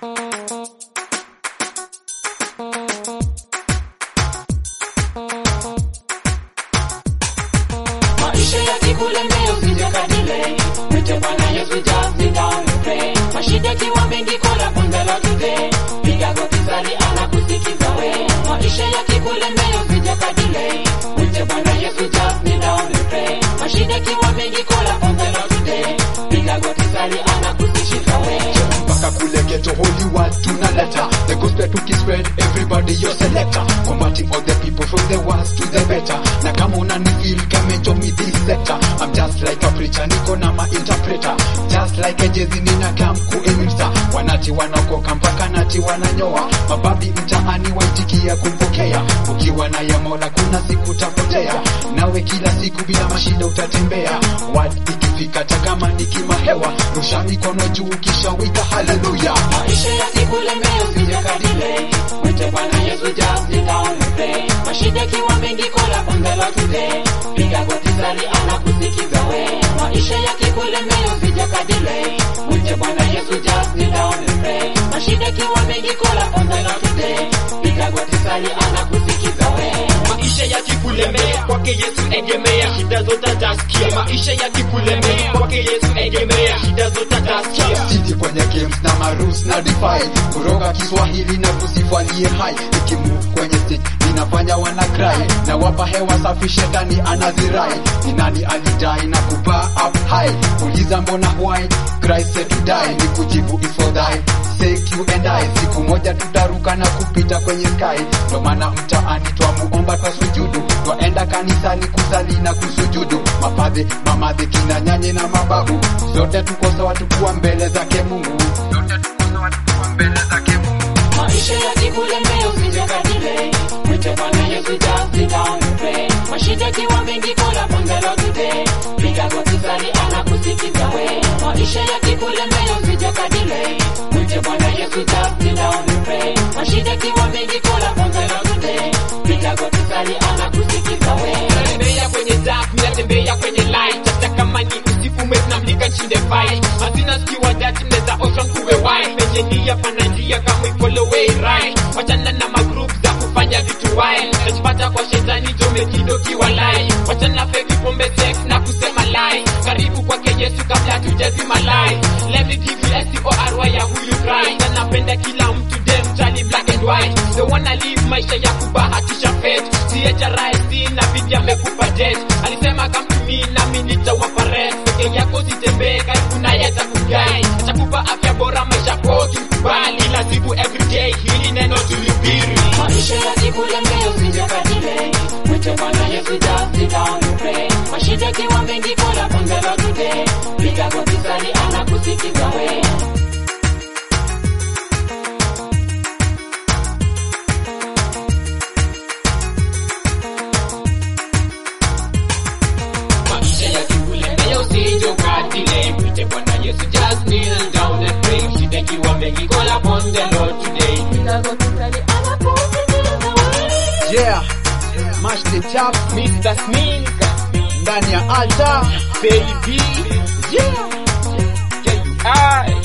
Maisha yakikulemea usije kadile. Mwite Bwana Yesu just sit down and pray. Mashida kiwa mengi kola bunda la today. Piga goti sali anakusikiza we. Maisha yakikulemea usije kadile. Mwite Bwana Yesu just sit down and pray. Mashida kiwa mengi kola bunda la today. Piga goti sali anakusikiza we. mpaka kule ghetto holy word tunaleta the gospel tukispread everybody your selector combating all the people from the worst to the better na kama unani feel come and join me this sector I'm just like a preacher niko na ma interpreter just like a jezi nina kam kuelimsa wanati wanaokoka mpaka nati wananyoa mababi mtaani waitikia kumpokea ukiwa na ya mola kuna siku utapotea nawe kila siku bila mashida utatembea word ikifika hata kama ni kimahewa rusha mikono juu kisha wika haleluya Maisha yakikulemea usije kadile. Mwite Bwana Yesu just sit down and pray. Mashida kiwa mengi kola bunda la today. Piga goti sali anakusikiza we. Maisha yakikulemea usije kadile. Mwite Bwana Yesu just sit down and pray. Mashida kiwa mengi kola bunda la today. Piga goti sali anakusikiza we. maisha yakikulemea kwake yesu egemea shida zote atasikia maisha yakikulemea kwake yesu egemea shida zote atasikia siti kwenye games na marus na defy kuroga kiswahili na kusifalie hai ikimu kwenye stage ninafanya wana cry na wapa hewa safi shetani anazirai ni nani alidai na kupaa up high uliza mbona why Christ said to die ni kujibu is for thy sake you and I siku moja tutaruka na kupita kwenye sky ndo maana mtaani twamuomba twa sujudu twaenda kanisani kusali na kusujudu mapadhe mamadhe kina nyanye na mababu zote tuko sawa tukuwa mbele zake Mungu zote tuko sawa tukuwa mbele zake Mungu Maisha yakikulemea usije kadile. Mwite Bwana Yesu just sit down and pray. Mashida kiwa mengi kola bunda la today. Piga goti sali anakusikiza we. Maisha yakikulemea usije kadile. Mwite Bwana Yesu just sit down and pray. Mashida kiwa mengi kola bunda la today. Piga goti sali anakusikiza we. natembea kwenye dark mimi natembea kwenye light hata kama ni usiku mwezi namlika nchinde fight hazina zikiwa dati mnaweza osha kuwe wine penye njia pana njia kama follow way right wachana na magroup za kufanya vitu wild najipata kwa shetani jome kido kiwa lai wachana fake pombe sex na kusema lie karibu kwake Yesu kabla tujazima lie let me give you SORY ya huyu Christ anapenda kila mtu dem jali black and white they wanna live maisha ya kubahatisha fate siacha rahisi na bidi amekupa jet alisema come to me nami nitawapa rest peke yako sitembee karibu naye atakugai atakupa afya bora maisha kwa ukikubali lazibu everyday hili neno tulihubiri Maisha yakikulemea usije kadile. Mwite Bwana Yesu just sit down and pray. Mashida kiwa mengi kola bunda la today. Piga goti sali anakusikiza we. maisha yakikulemea usije ukatile mwite bwana yesu just kneel down and pray shida ikiwa mengi call upon the lord today Piga goti sali anakusikiza we. yeah mash the chap mr smink ndani ya altar baby yeah yeah you are